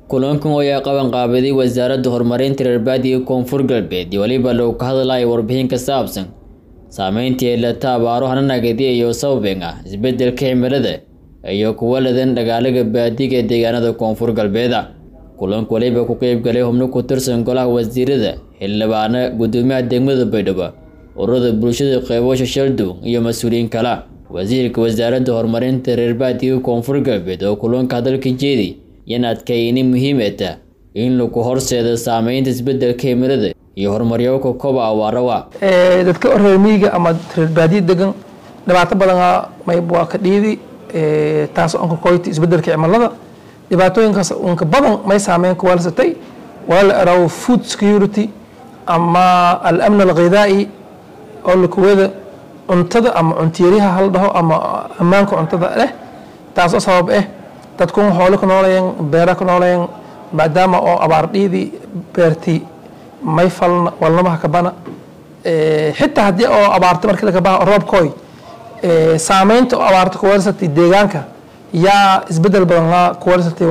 kulankan oo ay qabanqaabiday wasaaradda horumarinta reer baadiga koonfur galbeed iyo weliba lagu ka hadlayo warbixin ka saabsan saameyntii ay lata abaaro hananagadi iyo sababeen ah isbedelka cimilada iyo kuwa ladan dhagaalaga baadiga ee deegaanada koonfur galbeeda kulanka waliba ku qeyb galay xubno ku tirsan golaha wasiirada xildhibaana gudoomiyaha degmada baydhabo ururada bulshada qeybasha shaldow iyo mas-uuliyiin kale wasiirka wasaaradda horumarinta reer baadiga koonfur galbeed oo kulanka hadalka jeedi yan adkayni muhiimata in lagu horseedo saameynta isbedelka cimilada iyo horumaryooka koba awaarawa dadka reer miyiga ama reer baadiya degan dhibaato badana mayb waa ka dhiidi taas onka koyti isbedelka cimilada dhibaatooyinkaas unka badan may saameyn ku waalsatay waa la erawo food security ama al-amn alghidaa'i oo lakuwada cuntada ama cuntiyariha hal dhaho ama ammaanka cuntada leh taasoo sabab ah dadkun xoolo ku noolayeen beera ku noolayeen maadaama oo abaar dhiidii beertii may falna walnamaha kabana xitaa haddii oo abaarta markii laga baha roobkooy saameynta oo abaarta ku weersatay deegaanka yaa isbedel badan laa ku weersatay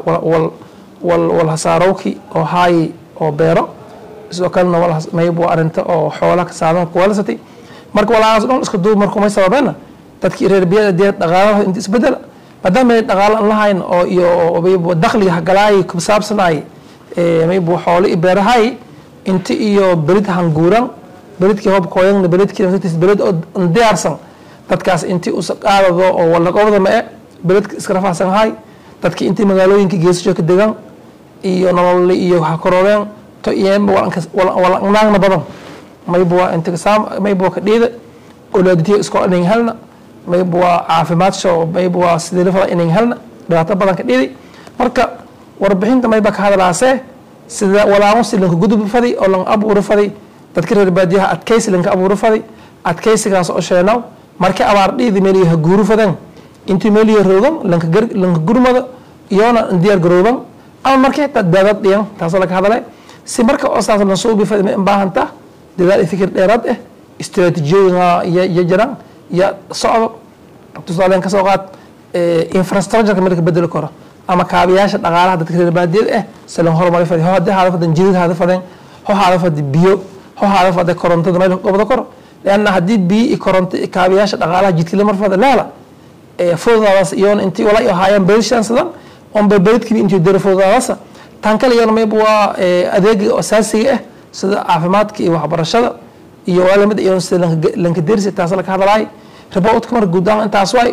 wal hasaarowki oo haayi oo beero sidoo kalena mayb waa arinta oo xoolaha ka saadan ku weersatay marka walaalaas dhan iska duub markuu may sababeena dadkii reer biyada dee dhaqaalaha inta isbedela maadaama ay dhaqaalo aan lahayn oo iyo mayb dakhliga hagalaay ku saabsanaay mayb xoolo iyo beerahay inti iyo belid hanguuran belidkii hobkooyan belidkii belid oo diyaarsan dadkaas intii usa qaadado oo walaqobda ma e beledka iska rafaahsan hay dadkii intii magaalooyinka geesasho ka degan iyo nolole iyo hakororeen to iyeenba walanaagna badan mayb waa intisaam mayb waa ka dhiida olaaditiyo iskoo inan helna mayb waa caafimaadso mayb waa sideelifada inan helna dhibaato badan ka dhiiday marka warbixinta mayba ka hadlaasee sida walaamusi lanka gudub fadi oo lan abuuri fadi dadka reer baadiyaha adkaysi lanka abuuri fadi adkaysigaas oo sheenaw markii abaar dhiidi meeliyo ha guuru fadeen intii meeliyo roogan lanka gurmada iyoona diyaar garooban ama markii xitaa daadad dhiyan taasoo laga hadlay si marka oo saas lan suubi fadi ma baahanta dadaal fikir dheeraad ah istiraatiijiyooyin iyo jiraan iyo socdo tusaaleen kasoo qaad infrastructureka marka bedeli karo ama kaabiyaasha dhaqaalaha dadka reer baadiyada ah silan horumari fadi ho haddii haada fadan jidid haada fadeen ho haada fadi biyo ho haada fade korontada meel gobda koro leanna haddii biyo iyo koronto kaabiyaasha dhaqaalaha jidkila mar fada leela fududaadaas iyoona intii wala iyo haayaan berishansadan onba beridkiiba intii dara fududaadaasa tan kale iyona mayb waa adeega asaasiga ah sida caafimaadka iyo waxbarashada iyo waalamid iyona sida lanka dersi taas laka hadlaay riboodka marka guud ahaan intaas waay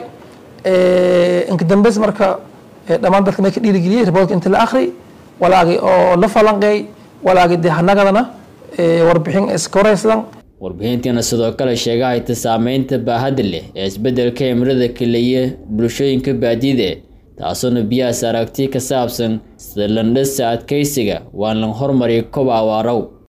inka dambeys marka dhammaan dadka may ka dhiirigeliyey riboodka inta la akhri walaagi oo la falanqeey walaagi dee hanagadana warbixin iskoraysadan warbixintiina sidoo kale sheega hayta saameynta baahada leh ee isbedelka cimilada keliya bulshooyinka baadiyada taasoona biyahaas aragti ka saabsan sida landhasa adkaysiga waan lan hormariya koba awaarow